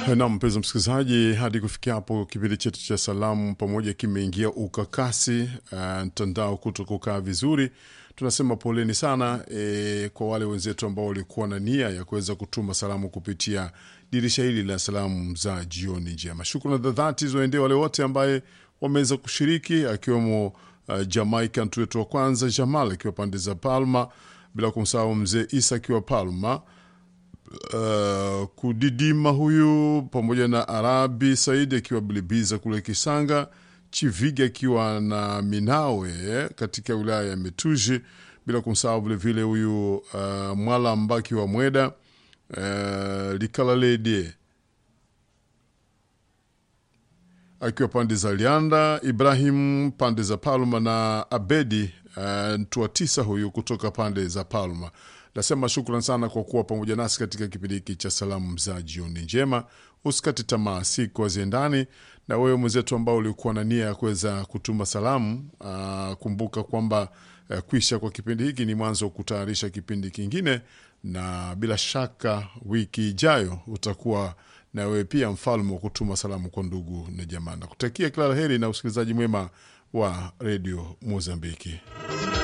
Na mpenzi msikilizaji, hadi kufikia hapo kipindi chetu cha salamu pamoja kimeingia ukakasi, mtandao uh, kuto kukaa vizuri. Tunasema poleni sana e, kwa wale wenzetu ambao walikuwa na nia ya kuweza kutuma salamu kupitia dirisha hili la salamu za jioni njema. Shukrani za dhati ziwaendee wale wote ambaye wameweza kushiriki akiwemo uh, Jamaica mtu wetu wa kwanza Jamal akiwa pande za Palma, bila kumsahau mzee Isa akiwa Palma. Uh, kudidima huyu pamoja na Arabi Saidi akiwa Bilibiza kule Kisanga, Chiviga akiwa na Minawe katika wilaya ya Metuji, bila kumsahau vilevile huyu uh, Mwala Mbaki wa Mweda uh, Likalalede akiwa pande za Lianda, Ibrahim pande za Palma na Abedi uh, Ntua tisa huyu kutoka pande za Palma. Nasema shukran sana kwa kuwa pamoja nasi katika kipindi hiki cha salamu za jioni njema. Usikate tamaa, siku haziendani. Na wewe mwenzetu ambao ulikuwa na nia ya kuweza kutuma salamu, aa, kumbuka kwamba uh, kwisha kwa kipindi hiki ni mwanzo wa kutayarisha kipindi kingine, na bila shaka wiki ijayo utakuwa na wewe pia mfalme wa kutuma salamu kwa ndugu na jamaa. Nakutakia kila la heri na usikilizaji mwema wa redio Mozambiki.